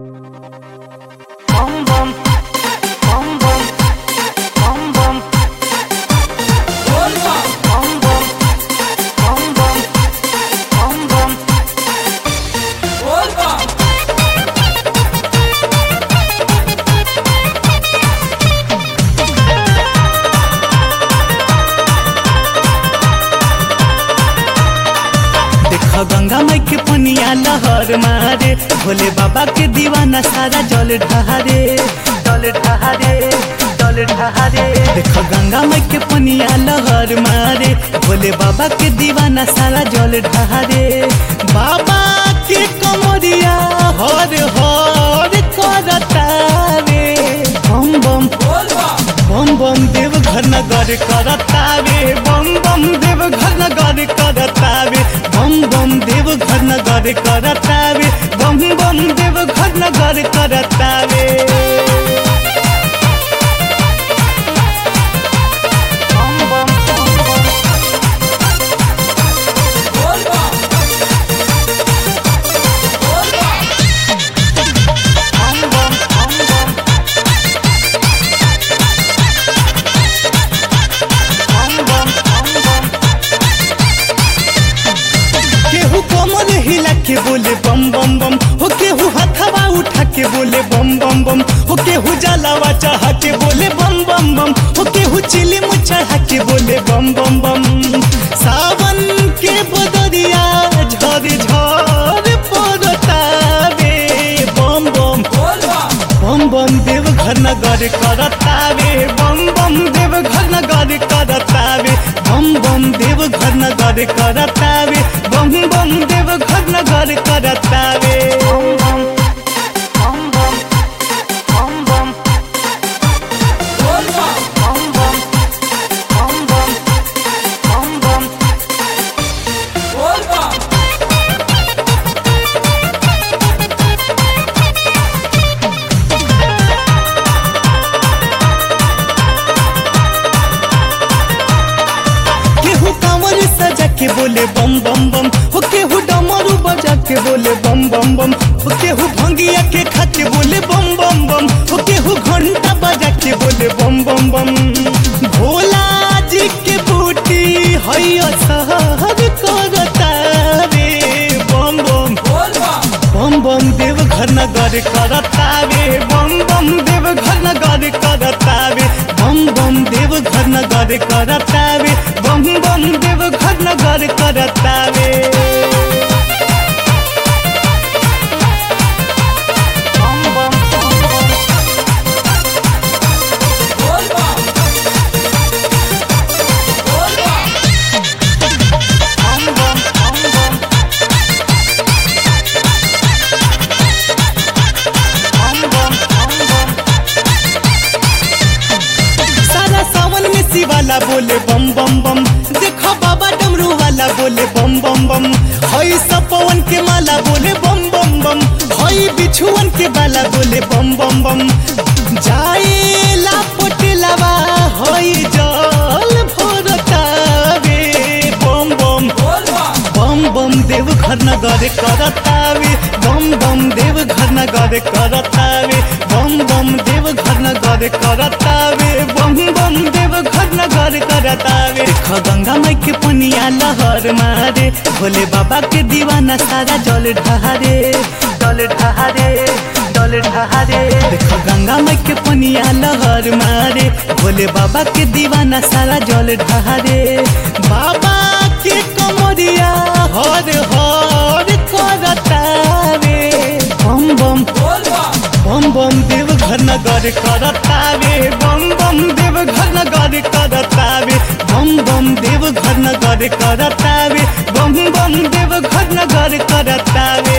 Bom bom, bom bom, bom bom, bom bom, bom bom, bom bom. देखो गंगा माई के पनिया लहर मारे भोले बाबा के दीवाना सारा जल ढहारे जल ढहारे जल ढहारे देखो गंगा माई के पनिया लहर मारे भोले बाबा के दीवाना सारा जल ढहारे बाबा के कमरिया हर हर करतावे बम बम बम बम देव घर नगर करतावे बम बम देव घर नगर करतावे बम बम देव घर नगर करतावे बम बम देव घर नगर करतावे bom bom, bom bom. Bom bom, bom bom. Bom bom, bom bom. केहू कमर हिला के बोले बम बम बम हो केहू हथवा उठा के बोले बम बम बम हो केहू जलावा चढ़ा के बोले बम बम बम हो केहू चिलिम चढ़ा के बोले बम बम बम सावन के बदरिया झर झर पड़तावे बम बम बम बम देव घर नगर करतावे बम बम देव घर नगर करतावे बम बम देव घर नगर करतावे बम बम देव घर नगर करतावे Bom bom, bom bom, bom bom. Bom bom, bom bom, bom bom. केहू कांवर सजा के बोले बम बम बम हो केहू डमरू बजा के बोले बम बम बम हो केहू भंगिया के खा के बोले बम बम बम हो केहू घंटा बजा के बोले बम बम बम भोला जी के बूटी हैया सहर करतावे बम बम बम बम देव घर नगर करतावे बम बम देव घर नगर करतावे बम बम देव घर नगर करतावे बम बम देव घर नगर करतावे Bom bom, bom bom. Bom bom, bom bom. Bom bom, bom bom. सारा सावन में शिवाला बोले बम बम बम देखो बाबा डमरू वाला बोले बम बम बम हई सब पवन के माला बोले बम बम बम हई बिछुअन के बाला बोले बम बम बम जाए ला पोटेलावा हई जल भोरतावे बम बम बम बम देव घर नगर करतावे बम बम देव घर नगर करतावे बम बम देव घर नगर करतावे बम बम देव घर नगर करतावे देख गंगा माई के पनिया लहर मारे भोले बाबा के दीवाना सारा जल ढहारे जल ढहारे जल ढहारे देख गंगा माई के पनिया लहर मारे भोले बाबा के दीवाना सारा जल ढहारे बाबा के कमरिया हर हर करतावे बम बम बम बम देव घर नगर करतावे बम बम देव घर नगर करतावे बम बम देव घर नगर करतावे बम बम देव घर नगर करतावे